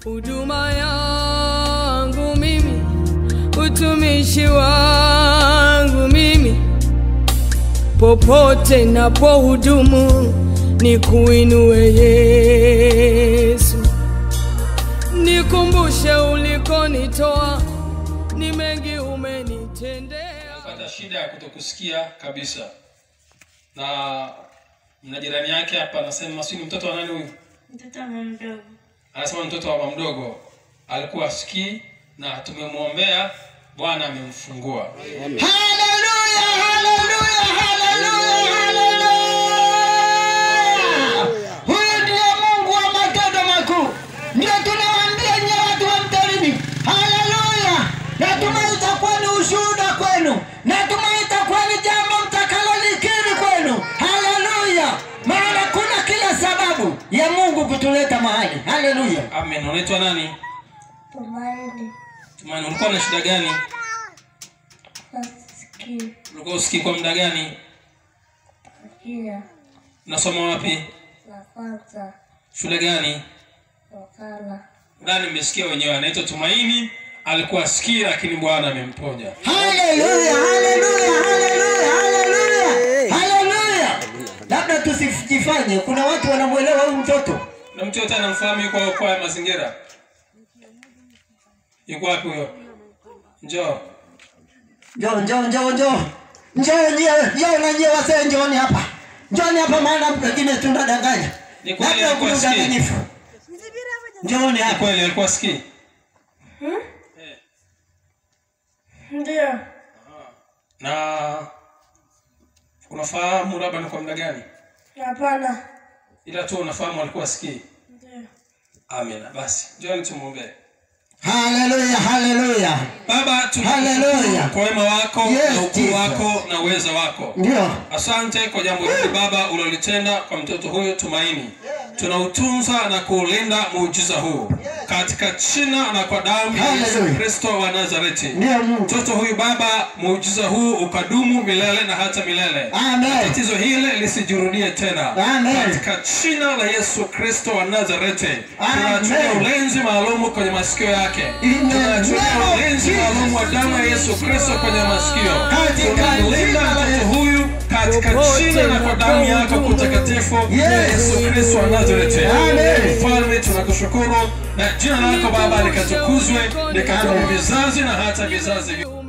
huduma yangu mimi, utumishi wangu mimi, popote napohudumu ni kuinue Yesu, nikumbushe ulikonitoa, ni mengi umenitendea. pata shida ya kutokusikia kabisa na mna jirani yake hapa anasema si ni mtoto wa nani huyu Mtoto wa mama mdogo. anasema ni mtoto wa mama mdogo alikuwa asikii na tumemwombea bwana amemfungua Haleluya, haleluya, haleluya, haleluya. Huyu ndiye Mungu wa matendo makuu. Ndio tunawaambia nyie watu wa Mtarimi. Haleluya. Natumai itakuwa ni ushuhuda kwenu. Natumai itakuwa ni jambo mtakalolikiri kwenu. Haleluya. Maana kuna kila sababu ya Mungu kutuleta mahali. Haleluya. amen unaitwa nani Tumaini. tumani ulikuwa na shida gani Nasikii. ulikuwa usikii kwa muda gani Kia. unasoma wapi La kwanza. shule gani Wakala. ndani mmesikia wenyewe anaitwa tumaini alikuwa asikii lakini bwana amemponya Haleluya, haleluya, haleluya, haleluya, haleluya. Labda tusijifanye, kuna watu wanamwelewa huyu mtoto. na mtu yote anamfahamu yuko kwa ya mazingira yuko wapi huyo njoo Njoo, njoo, njoo, njoo, njoo nyewe, njoo na nyewe wasee, njooni hapa, njooni hapa, maana pengine tunadanganya, Ni kweli labda alikuwa kuna sikii. udanganyifu. Njooni Ni hapa. kweli alikuwa asikii Ndio. na unafahamu labda ni kwa muda gani Hapana. ila tu unafahamu alikuwa asikii Ndio. amina basi njoni tumwombee Haleluya, haleluya, baba Hallelujah. tunakushukuru kwa wema wako Yes, na ukuu Jesus. wako na uweza wako ndio asante kwa jambo hili baba ulilotenda kwa mtoto huyu tumaini tunautunza na kuulinda muujiza huu katika jina na kwa damu ya yesu Hallelujah. kristo wa nazareti ndio Mungu. mtoto huyu baba muujiza huu ukadumu milele na hata milele Amen. tatizo hili lisijirudie tena Amen. katika jina la yesu kristo wa nazareti Amen. tunaachilia ulinzi maalumu kwenye masikio yake In the tunaachilia name of ulinzi maalumu wa damu ya yesu kristo kwenye masikio Katika tunamlinda jina la mtoto Yesu. huyu katika Popote jina na kwa damu yako unapohudumu. kutakatifu ya Yes. yesu kristo wa nazareti Amen. mfalme tunakushukuru na jina lako baba likatukuzwe likadumu vizazi na hata vizazi vi-